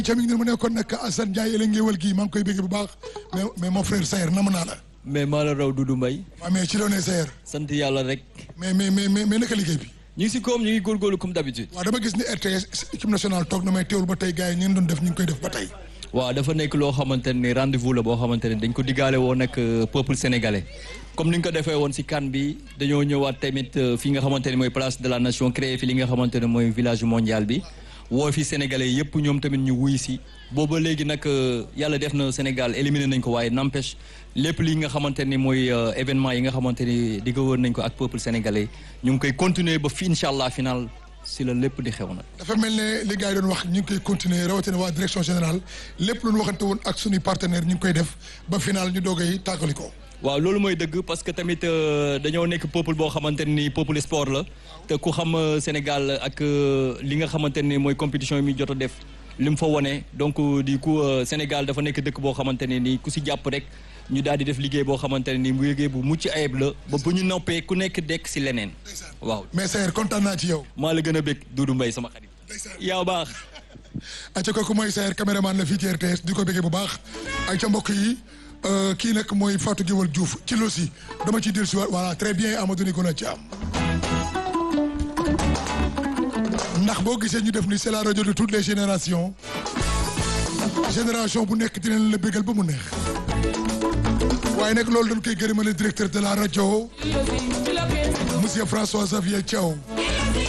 ca mi ngi ne mu nekkoon nag Assane Ndiaye ëllëg ngéewal gii maa ngi koy bégg bu baax mais mais mon frère Sayer nam naa la. mais maa la raw Doudou Mbaye waaw mais ci loo nee Sayer. sant yàlla rek. mais mais mais mais naka liggéey bi. ñu ngi si koom ñu ngi góorgóorlu comme d'habitude. waaw dama gis ni RTS équipe nationale toog na may teewul ba tey gars yi ñeen doon def ñu ngi koy def ba tey. waaw dafa nekk loo xamante ne rendez-vous la boo xamante ne dañ ko diggaale woon ak peuple sénégalais comme ni nga ko defee woon si CAN bi dañoo ñëwaat tamit fi nga xamante ne mooy place de la nation créé fi li nga xamante ne mooy village mondial bi woo fi sénégalais yëpp ñoom tamit ñu wuy si booba léegi nag yàlla def na Sénégal éliminé nañ ko waaye n'empêche lépp li nga xamante ni mooy événement yi nga xamante ni di ko wër nañ ko ak peuple sénégalais ñu ngi koy continuer ba fi incha allah final si la lépp di xew nag. dafa mel ne li gars yi doon wax ñu ngi koy continuer rawatina waa direction générale lépp lu ñu waxante woon ak suñuy partenaire ñu ngi koy def ba final ñu doogay tàggali ko. waaw loolu mooy dëgg parce que tamit dañoo nekk peuple boo xamante ni peuple sport la te ku xam Sénégal ak li nga xamante ni mooy compétition yi muy jot a def li mu fa wone donc du coup Sénégal dafa nekk dëkk boo xamante ne ni ku si jàpp rek ñu daal di def liggéey boo xamante ne ni mu liggéey bu mucc ayib la ba bu ñu noppee ku nekk dekk si leneen waaw. mais Sayer kontaan naa ci yow. maa la gën a bëgg Doudou Mbaye sama xarit. yaa baax. ayca kooku mooy Sayer caméraman la fii ci RTS di ko bëggee bu baax ayca mbokk yi. kii nag mooy Fatou Guewel Diouf ci losi dama ciy dellu si waat voilà très bien Amadou Nicolas Thiam ndax boo gisee ñu def ni c'est la rajo de toutes les générations génération bu nekk dinañ la bégal ba mu neex waaye nag loolu dañ koy gërëmale directeur de la rajo monsieur François Xavier Thiaw